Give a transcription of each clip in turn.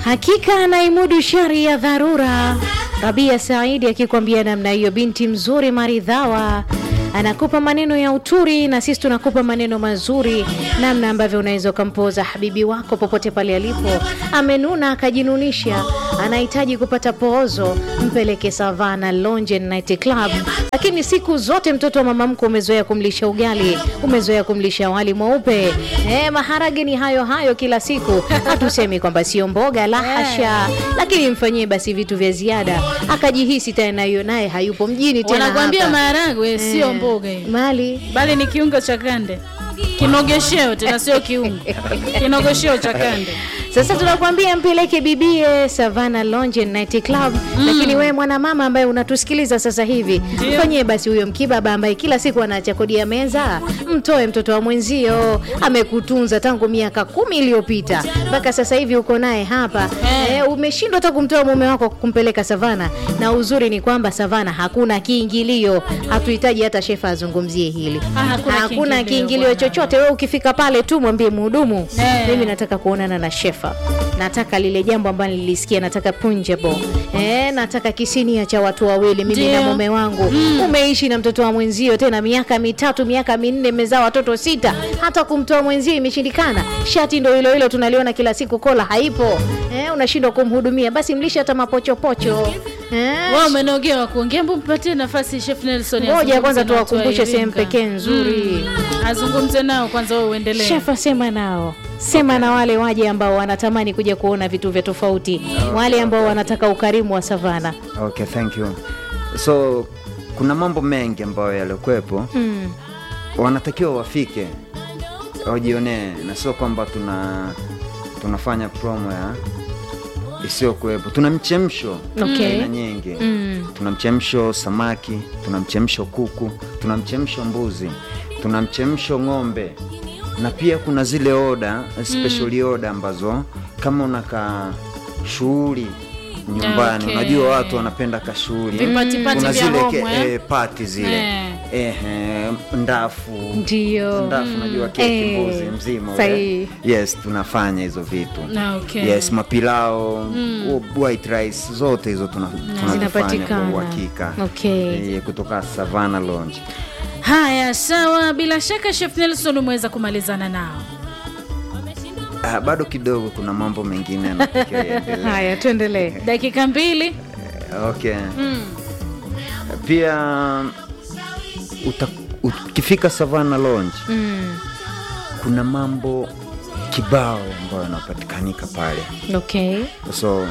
Hakika anaimudu shari ya dharura. Rabia Saidi akikwambia namna hiyo, binti mzuri maridhawa anakupa maneno ya uturi na sisi tunakupa maneno mazuri, namna ambavyo unaweza ukampoza habibi wako popote pale alipo. Amenuna akajinunisha, anahitaji kupata poozo, mpeleke Savana Lounge and Night Club. Lakini siku zote mtoto wa mama mkwe umezoea kumlisha ugali, umezoea kumlisha wali mweupe, eh, maharage ni hayo hayo kila siku. Hatusemi kwamba sio mboga, la hasha, lakini mfanyie basi vitu vya ziada, akajihisi tena hiyo naye hayupo mjini tena Wanakwambia hapa. maharagwe sio Eh, mboga hiyo, mali bali ni kiungo cha kande, kinogesheo tena, sio kiungo, kinogesheo cha kande. Sasa tunakwambia mpeleke bibie Savana Lounge and Night Club. Lakini wewe mwanamama ambaye unatusikiliza sasa hivi, Ndio. mfanyie basi huyo mkibaba ambaye kila siku anaacha kodi ya meza, mtoe mtoto wa mwenzio, amekutunza tangu miaka kumi iliyopita mpaka sasa hivi uko naye hapa Eh. eh, umeshindwa hata kumtoa mume wako kumpeleka Savana, na uzuri ni kwamba Savana hakuna kiingilio, hatuhitaji hata shefa azungumzie hili. Ah, hakuna hakuna kiingilio kiingilio bwana. chochote. Wewe ukifika pale tu mwambie mhudumu, Eh. mimi nataka kuonana na shefa, nataka lile jambo ambalo nilisikia, nataka punjabo eh, nataka kisinia cha watu wawili, mimi Ndio. na mume wangu. Umeishi na mtoto wa mwenzio tena miaka mitatu, miaka minne, mmezaa watoto sita, hata kumtoa mwenzio imeshindikana. Shati ndo hilo hilo tunaliona kila siku, kola haipo eh, unashindwa kumhudumia, basi mlishe hata mapochopocho eh, Wao umenogewa kuongea, mbu mpatie nafasi Chef Nelson. Ngoja azungumze kwanza na watu wa tuwakumbushe sehemu Iringa. pekee nzuri. Mm. Azungumze nao kwanza, wewe uendelee. Shefa, sema nao, sema na wale waje ambao wanatamani kuja kuona vitu vya tofauti, wale ambao wanataka ukarimu wa Savana. Okay, thank you. So kuna mambo mengi ambayo yalikuwepo Mm. wanatakiwa wafike wajionee, na sio kwamba tuna tunafanya promo ya isiyokuwepo. Tuna mchemsho Okay. aina nyingi Mm. tuna mchemsho samaki, tuna mchemsho kuku, tuna mchemsho mbuzi, tuna mchemsho ng'ombe, na pia kuna zile oda special oda ambazo kama unaka shughuli nyumbani Okay. unajua watu wanapenda kashughuli Vipatipati kuna vya zile home, ke, eh? eh, pati zile Eh. eh, eh, ndafu Ndio. ndafu unajua keki Eh, mbuzi mzima ule. sahihi. yes tunafanya hizo vitu Na, okay. yes mapilao white rice zote hizo tuna- tunazifanya kwa Zinapatikana. uhakika Okay. Eh, kutoka Savana Lounge. Haya, sawa. Bila shaka Chef Nelson umeweza kumalizana nao. Ah, bado kidogo kuna mambo mengine yanatakiwa yaendelee. Haya, tuendelee. Dakika mbili. Eh, okay. Pia uta, ukifika Savana Lounge Mm. kuna mambo kibao ambayo yanapatikanika pale, Okay. so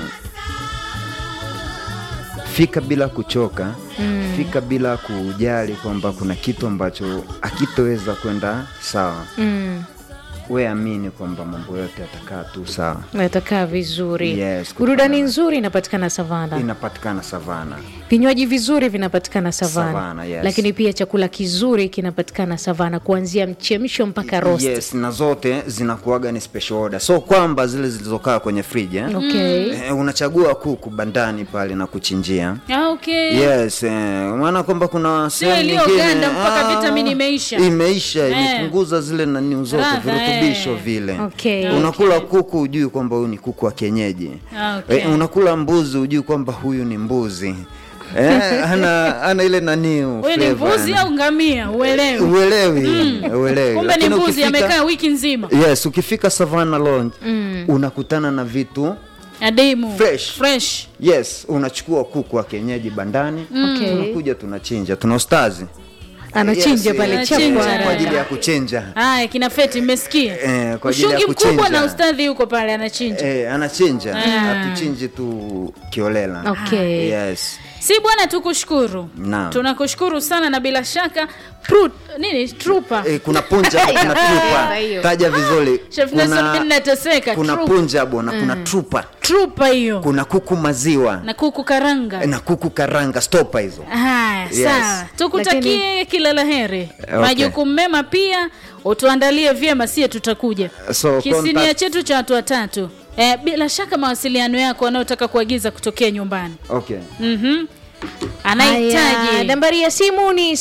fika bila kuchoka Mm. fika bila kujali kwamba kuna kitu ambacho akitoweza kwenda sawa. Mm. We amini kwamba mambo yote yatakaa tu sawa. Natakaa vizuri. Yes, Burudani kutokana- nzuri inapatikana Savana. Inapatikana Savana. Vinywaji vizuri vinapatikana Savana. Savana, yes. Lakini pia chakula kizuri kinapatikana Savana kuanzia mchemsho mpaka roast. Yes, na zote zinakuwaga ni special order, so kwamba zile zilizokaa kwenye friji eh? Okay. Eh, unachagua kuku bandani pale na kuchinjia Ah, okay. yes eh, maana kwamba kuna sehemu iliyoganda nyingine, mpaka ah, vitamini imeisha. imeisha Eh. imepunguza zile nani zote Radha, virutubisho eh. vile Okay. unakula kuku hujui kwamba huyu ni kuku wa kienyeji Ah, okay. eh, unakula mbuzi hujui kwamba huyu ni mbuzi eh, ana, ana ile nani Wewe ni flavor, mbuzi yani. au ngamia? Uelewi. uelewi uelewi Kumbe ni Lakini mbuzi ukifika- amekaa wiki nzima. yes ukifika Savana Lounge unakutana na vitu Adimu. Fresh. Fresh. yes unachukua kuku wa kienyeji bandani Okay. tunakuja tunachinja tuna ustazi Anachinja Yes, pale eh, chapu Anachinja. haraka. kwa ajili ya kuchinja Haya, kina Feti mmesikia? Eh, kwa ajili ya Ushungi mkubwa kuchinja. na ustadhi yuko pale anachinja. eh, anachinja Ah. hatuchinji tu kiolela Okay. yes Si bwana, tukushukuru. Naam. Tunakushukuru sana na bila shaka prut, nini trupa. eh, kuna punja kuna trupa hiyo. taja vizuri Chef Nelson mimi nateseka. kuna Trupa. punjabo na kuna trupa Trupa hiyo. kuna kuku maziwa Na kuku karanga. na kuku karanga stopa hizo Haya, Yes. sawa. Tukutakie kila la heri. Okay. Majukumu mema pia utuandalie vyema, sie tutakuja. So, Kisinia contact- chetu cha watu watatu. Eh, bila shaka mawasiliano yako wanaotaka kuagiza kutokea nyumbani. okay Mhm. Haya, Anahitaji nambari ya simu ni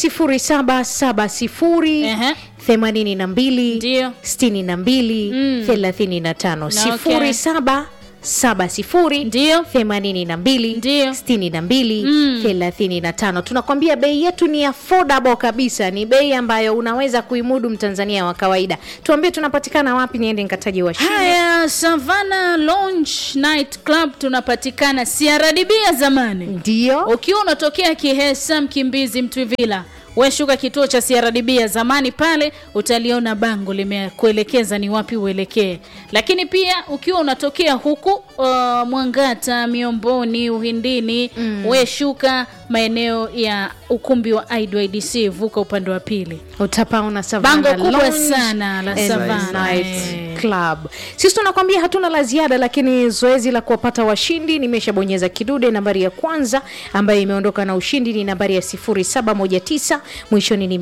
0770 Ehe. 82 Ndio. 62 35 Okay. 07 70 Ndio. 82 Ndio. 62 35 tunakwambia bei yetu ni affordable kabisa ni bei ambayo unaweza kuimudu mtanzania wa kawaida tuambie tunapatikana wapi niende nikataje washindi haya savana lounge night club tunapatikana CRDB ya zamani ndio ukiwa unatokea kihesa mkimbizi mtwivila weshuka kituo cha CRDB ya zamani pale utaliona bango limekuelekeza ni wapi uelekee lakini pia ukiwa unatokea huku uh, mwangata miomboni uhindini mm. weshuka maeneo ya ukumbi wa idydc vuka upande wa pili utapaona Savannah Bango kubwa Lounge sana la and Savannah, Night eh. Club. Sisi tunakwambia hatuna la ziada, lakini zoezi la kuwapata washindi nimeshabonyeza kidude. Nambari ya kwanza ambayo imeondoka na ushindi ni nambari ya 0719 mwishoni ni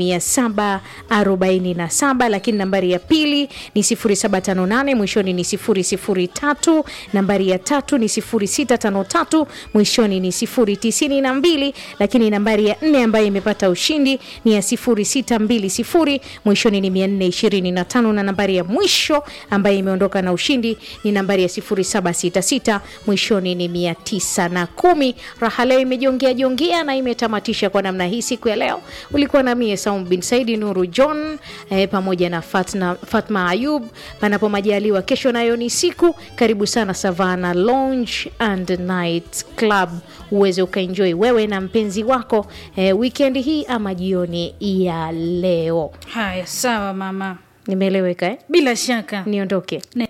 747, lakini nambari ya pili ni 0758 mwishoni ni 003, nambari ya tatu ni 0653 mwishoni ni 092, lakini nambari ya nne ambayo imepata ushindi ni ya 0620 mwishoni ni 425 na nambari ya mwisho ambayo imeondoka na ushindi ni nambari ya 0766 mwishoni ni 910 raha leo imejongea jongea na imetamatisha kwa namna hii siku ya leo ulikuwa na mie Saum bin Saidi Nuru John eh, pamoja na Fatna, Fatma Ayub panapo majaliwa kesho nayo ni siku karibu sana Savana Lounge and Night Club uweze ukaenjoy wewe na mpenzi wako eh, weekend hii ama jioni ya leo haya sawa mama nimeeleweka eh? bila shaka niondoke Ne-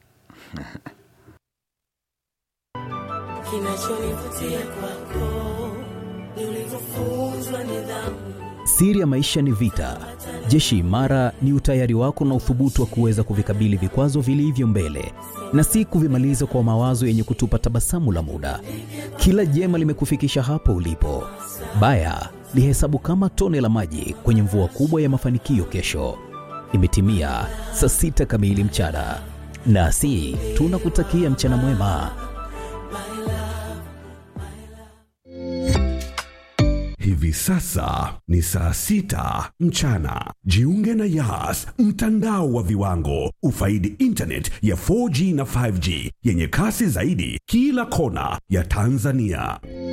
Kinachonivutia kwako ni ulivyofunzwa nidhamu. Siri ya maisha ni vita. Jeshi imara ni utayari wako na uthubutu wa kuweza kuvikabili vikwazo vilivyo mbele na si kuvimaliza kwa mawazo yenye kutupa tabasamu la muda. Kila jema limekufikisha hapo ulipo. Baya lihesabu kama tone la maji kwenye mvua kubwa ya mafanikio kesho. Imetimia saa sita kamili mchana, nasi tunakutakia mchana mwema. Hivi sasa ni saa sita mchana. Jiunge na Yas, mtandao wa viwango. Ufaidi internet ya 4G na 5G yenye kasi zaidi kila kona ya Tanzania.